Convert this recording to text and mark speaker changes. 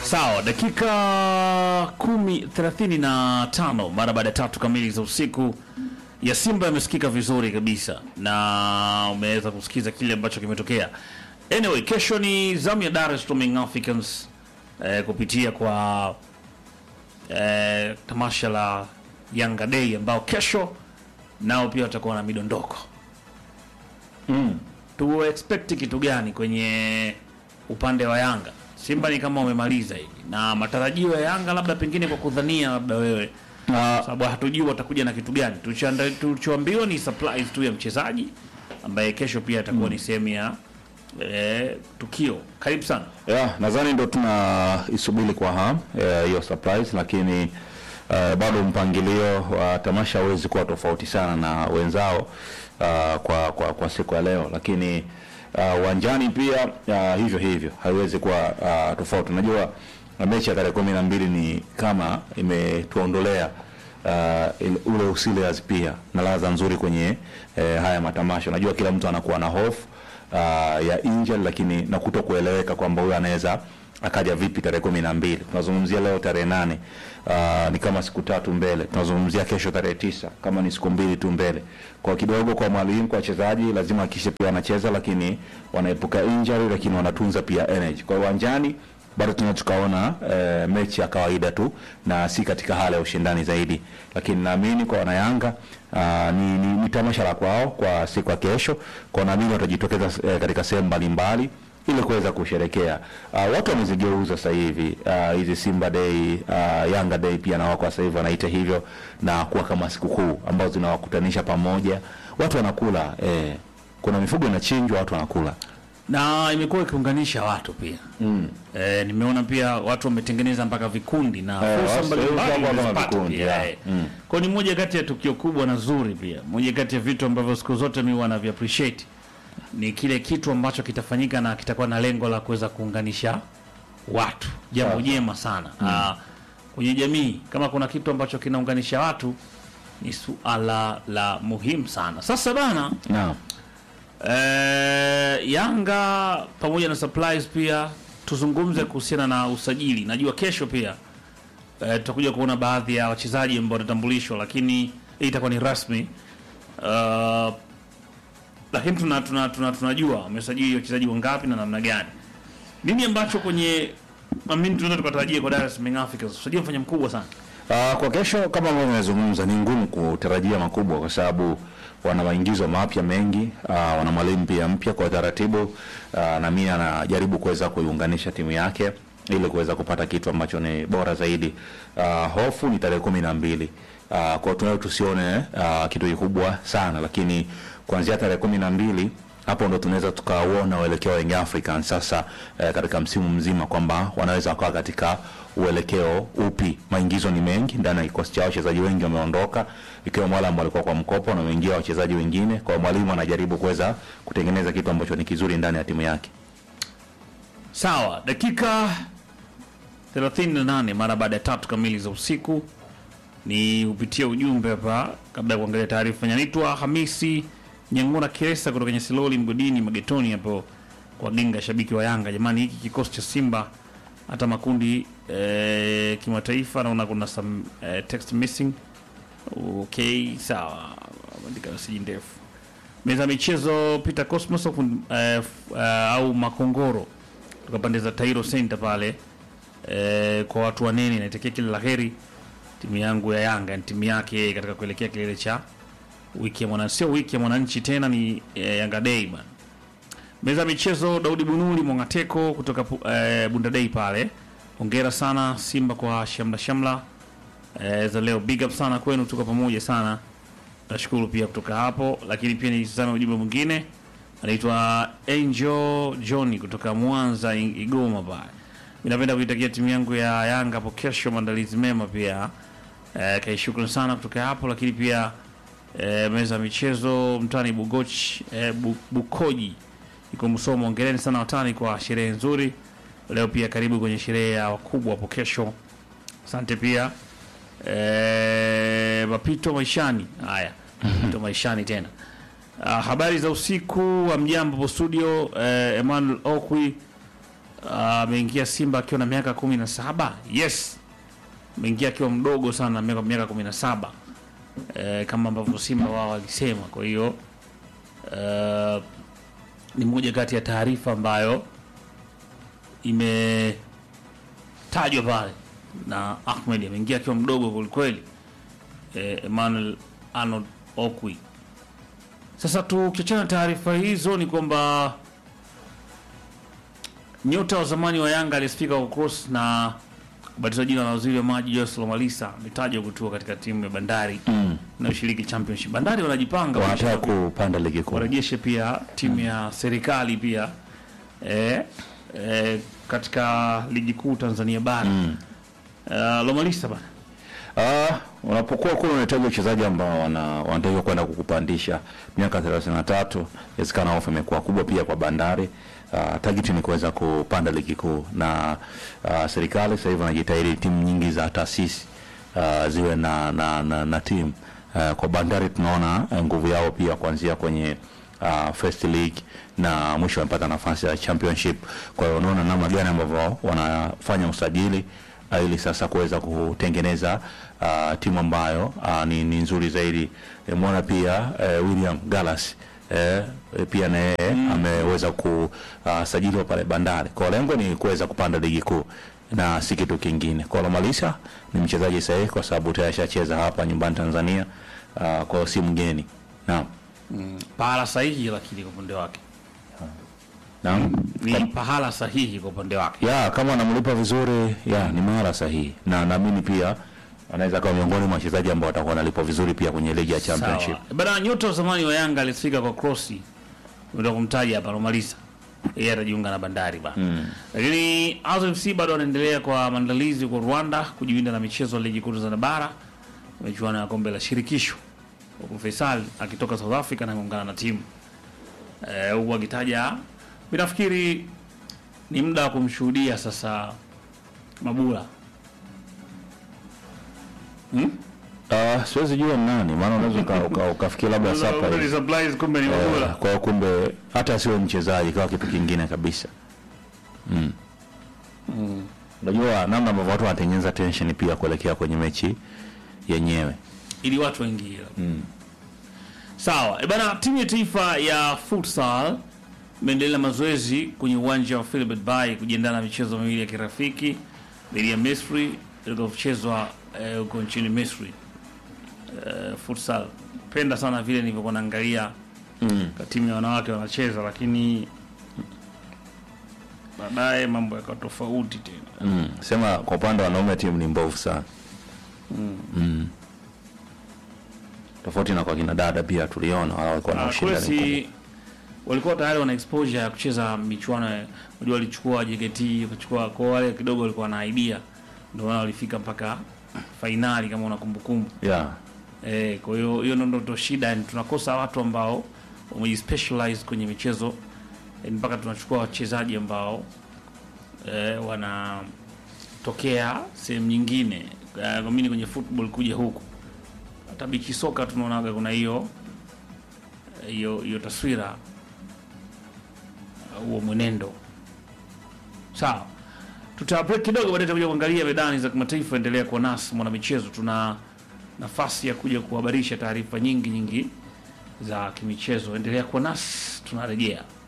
Speaker 1: Sawa, dakika kumi thelathini na tano mara baada ya tatu kamili za usiku ya Simba yamesikika vizuri kabisa na umeweza kusikiza kile ambacho kimetokea. Anyway, kesho ni zamu ya Dar es Salaam Young Africans eh, kupitia kwa eh, tamasha la Yanga Day ambao kesho nao pia watakuwa na midondoko
Speaker 2: Mm.
Speaker 1: tu expect kitu gani kwenye upande wa Yanga? Simba ni kama wamemaliza hivi, na matarajio ya Yanga labda pengine kwa kudhania labda wewe,
Speaker 2: Na
Speaker 1: sababu hatujui watakuja na kitu gani. Tulichoanda- Tulichoambiwa ni surprise tu ya mchezaji ambaye kesho pia atakuwa ni sehemu ya eh, tukio. Karibu sana.
Speaker 2: ya nadhani ndo tunaisubiri kwa hamu eh, hiyo surprise, lakini eh, bado mpangilio wa tamasha hauwezi kuwa tofauti sana na wenzao ah, kwa, kwa, kwa siku ya leo, lakini ah, uwanjani pia ah, hivyo hivyo haiwezi kuwa ah, tofauti. Unajua ah, mechi ya tarehe kumi na mbili ni kama imetuondolea uh, ile- ule usilias pia na ladha nzuri kwenye eh, haya matamasha. Unajua kila mtu anakuwa na hofu uh, ya injury, lakini na kuto kueleweka kwamba huyo anaweza akaja vipi tarehe kumi na mbili. Tunazungumzia leo tarehe nane uh, ni kama siku tatu mbele. Tunazungumzia kesho tarehe tisa kama ni siku mbili tu mbele. Kwa kidogo kwa mwalimu, kwa wachezaji lazima hakikishe pia wanacheza, lakini wanaepuka injury, lakini wanatunza pia energy. Kwa uwanjani bado tuna tukaona eh, mechi ya kawaida tu na si katika hali ya ushindani zaidi, lakini naamini kwa wanayanga ah, ni, ni, ni tamasha la kwao kwa siku ya kesho, kwa naamini watajitokeza eh, katika sehemu mbalimbali ili kuweza kusherekea. Uh, watu wamezigeuza sasa hivi ah, hizi Simba Day, uh, Yanga Day pia na wako sasa hivi wanaita hivyo na kuwa kama sikukuu ambazo zinawakutanisha pamoja, watu wanakula eh, kuna mifugo inachinjwa, watu wanakula
Speaker 1: na imekuwa ikiunganisha watu pia
Speaker 2: mm.
Speaker 1: eh, nimeona pia watu wametengeneza mpaka vikundi na
Speaker 2: Eh,
Speaker 1: fursa
Speaker 2: watu
Speaker 1: mbalimbali
Speaker 2: kama
Speaker 1: wamezipata
Speaker 2: vikundi,
Speaker 1: pia,
Speaker 2: yeah.
Speaker 1: eh.
Speaker 2: Mm.
Speaker 1: Kwa ni moja kati ya tukio kubwa na zuri pia, moja kati ya vitu ambavyo siku zote mi wanavi appreciate ni kile kitu ambacho kitafanyika na kitakuwa na lengo la kuweza kuunganisha watu, jambo
Speaker 2: Sawa.
Speaker 1: jema sana Ah, kwenye jamii. Kama kuna kitu ambacho kinaunganisha watu ni suala la muhimu sana. Sasa bana
Speaker 2: Naam.
Speaker 1: Eh, Yanga pamoja na supplies pia tuzungumze kuhusiana na usajili. Najua kesho pia eh, tutakuja kuona baadhi ya wachezaji ambao watatambulishwa, lakini hii itakuwa ni rasmi. Uh, lakini tuna, tuna, tuna, tunajua wamesajili wachezaji wangapi na namna gani. Nini ambacho kwenye amini tunaweza tukatarajia kwa Dar es Salaam Young Africans? Usajili mfanya mkubwa sana.
Speaker 2: Uh, kwa kesho kama ambavyo nimezungumza ni ngumu kutarajia makubwa kwa sababu wana maingizo mapya mengi, uh, wana mwalimu pia mpya kwa taratibu uh, na mimi anajaribu kuweza kuiunganisha timu yake ili kuweza kupata kitu ambacho ni bora zaidi. Uh, hofu ni tarehe kumi na mbili. Uh, kwa tunayo tusione uh, kitu kikubwa sana, lakini kuanzia tarehe kumi na mbili hapo ndo tunaweza tukauona uelekeo wa Young Africans sasa eh, katika msimu mzima kwamba wanaweza wakawa katika uelekeo upi. Maingizo ni mengi ndani ya kikosi chao, wachezaji wengi wameondoka, ikiwemo wale ambao walikuwa kwa mkopo na wameingia wachezaji wengine. Kwa mwalimu anajaribu kuweza kutengeneza kitu ambacho ni kizuri ndani ya timu yake.
Speaker 1: Sawa, dakika 38 mara baada ya tatu kamili za usiku ni upitia ujumbe hapa kabla ya kuangalia taarifa. Naitwa Hamisi Nyang'ura Kiresa kutoka Nyasiloli mgodini Magetoni hapo kwa Ginga, shabiki wa Yanga. Jamani, hiki kikosi cha Simba hata makundi eh, kimataifa naona kuna some eh, text missing. Okay, sawa, andika message ndefu. Meza ya michezo Peter Cosmos of, eh, f- eh, au Makongoro kutoka pande za Tairo Center pale eh, kwa watu wanene, naitakia kila la heri timu yangu ya Yanga, ni timu yake katika kuelekea kilele cha wiki ya mwana, sio wiki ya mwananchi tena, ni eh, Yanga Day bana. Meza ya michezo Daudi Bunuli Mongateko kutoka pu- eh, Bunda Day pale, hongera sana Simba kwa shamla shamla eh, za leo, big up sana kwenu, tuko pamoja sana. Nashukuru pia kutoka hapo, lakini pia nitazame ujumbe mwingine, anaitwa Angel Johnny kutoka Mwanza I- Igoma pale. Mimi napenda kuitakia timu yangu ya Yanga hapo kesho maandalizi mema pia. Eh, kai shukrani sana kutoka hapo, lakini pia eh, meza ya michezo mtani Bugochi eh, Bu- Bukoji iko Msomo. Hongereni sana watani kwa sherehe nzuri leo. Pia karibu kwenye sherehe ya wakubwa hapo kesho. Asante pia eh, mapito maishani. Haya, mapito maishani tena. Ah, habari za usiku wa mjambo hapo studio. Eh, Emmanuel Okwi Ah, ameingia Simba akiwa na miaka kumi na saba. Yes, ameingia akiwa mdogo sana, miaka miaka kumi na saba eh, kama ambavyo Simba wao walisema. Kwa hiyo eh, ni moja kati ya taarifa ambayo imetajwa pale na Ahmed, ameingia akiwa mdogo kwelikweli. Eh, Emmanuel Arnold Okwi. Sasa tukiachana na taarifa hizo ni kwamba nyota wa zamani wa Yanga aliyesifika kwa cross na kubatizwa jina la waziri wa maji Joyce Lomalisa ametajwa kutua katika timu ya Bandari
Speaker 2: Mm.
Speaker 1: inayoshiriki championship. Bandari wanajipanga
Speaker 2: wanataka kupanda ligi kuu.
Speaker 1: warejeshe pia timu ya serikali pia eh, eh, katika ligi kuu Tanzania bara
Speaker 2: Mm.
Speaker 1: uh, Lomalisa bana
Speaker 2: Ah, unapokuwa kule unahitaji wachezaji ambao wana wanatakiwa kwenda kukupandisha miaka 33, inawezekana ofa imekuwa kubwa pia kwa Bandari. Uh, target ni kuweza kupanda ligi kuu na uh, serikali sasa hivi wanajitahidi timu nyingi za taasisi uh, ziwe na na, na, na timu uh, kwa Bandari tunaona uh, nguvu yao pia kuanzia kwenye uh, first league na mwisho wamepata nafasi ya championship. Kwa hiyo unaona namna gani ambavyo wanafanya usajili uh, ili sasa kuweza kutengeneza uh, timu ambayo uh, ni, ni nzuri zaidi. E, Mwona pia uh, William Gallas eh, eh, pia na yeye ameweza kusajiliwa pale Bandari. Kwa lengo ni kuweza kupanda ligi kuu na si kitu kingine. Kwa Lomalisa ni mchezaji sahihi kwa sababu tayari ashacheza hapa nyumbani Tanzania, uh, kwa hiyo si mgeni. Naam.
Speaker 1: pahala sahihi, lakini kwa upande wake
Speaker 2: Naam.
Speaker 1: ni pahala sahihi kwa upande wake.
Speaker 2: ya kama anamlipa vizuri ya ni mahala sahihi, na naamini pia anaweza kuwa miongoni mwa wachezaji ambao watakuwa wanalipwa vizuri pia kwenye ligi ya championship.
Speaker 1: Sawa. Bana, nyota wa zamani wa Yanga alisifika kwa krosi, ndio kumtaja hapa Lomalisa, yeye atajiunga na Bandari bana
Speaker 2: Mm.
Speaker 1: lakini Azam FC bado wanaendelea kwa maandalizi kwa Rwanda kujiunga na michezo ya ligi kuu Tanzania bara, michuano ya kombe la shirikisho, huku Faisal akitoka South Africa na kuungana na timu eh, huku akitaja, binafikiri ni muda wa kumshuhudia sasa Mabula hmm?
Speaker 2: Ah, siwezi jua ni nani, maana unaweza uka- uka- ukafikia labda surprise.
Speaker 1: surprise, kumbe ni
Speaker 2: Eh,
Speaker 1: Mabula.
Speaker 2: kwa hiyo kumbe hata sio mchezaji kawa kitu kingine kabisa. Mm. Unajua namna ambavyo watu wanatengeneza tension pia kuelekea kwenye mechi yenyewe.
Speaker 1: ili watu waingie.
Speaker 2: Mm.
Speaker 1: Sawa, e bana, timu ya taifa ya futsal imeendelea na mazoezi kwenye uwanja wa Philbert Bay kujiandaa na michezo miwili ya kirafiki dhidi ya Misri itakayochezwa eh, huko nchini Misri. Eh, futsal penda sana vile nilivyokuwa naangalia
Speaker 2: Mm.
Speaker 1: kwa timu ya wanawake wanacheza, lakini baadaye mambo yakawa tofauti tena.
Speaker 2: Mm. Sema kwa upande wa wanaume timu ni mbovu sana. Mm. Tofauti na kwa kina dada pia tuliona wao walikuwa na
Speaker 1: Ah, kule
Speaker 2: ushindani mkubwa.
Speaker 1: si walikuwa tayari wana exposure ya kucheza michuano ya- unajua walichukua JKT wakachukua kwa wale kidogo walikuwa na idea ndio maana walifika mpaka fainali kama una kumbukumbu
Speaker 2: Yeah.
Speaker 1: eh kwa hiyo hiyo ndio ndo shida yani tunakosa watu ambao wamejispecialize kwenye michezo yani mpaka tunachukua wachezaji ambao eh, wanatokea sehemu nyingine Eh, kwa mimi kwenye football kuja huku hata bichi soka tunaonaga kuna hiyo hiyo hiyo taswira uh, huo mwenendo sawa tuta break kidogo baadaye tutakuja kuangalia medani za kimataifa endelea kuwa nasi mwana michezo tuna nafasi ya kuja kuhabarisha taarifa nyingi nyingi za kimichezo endelea kuwa nasi tunarejea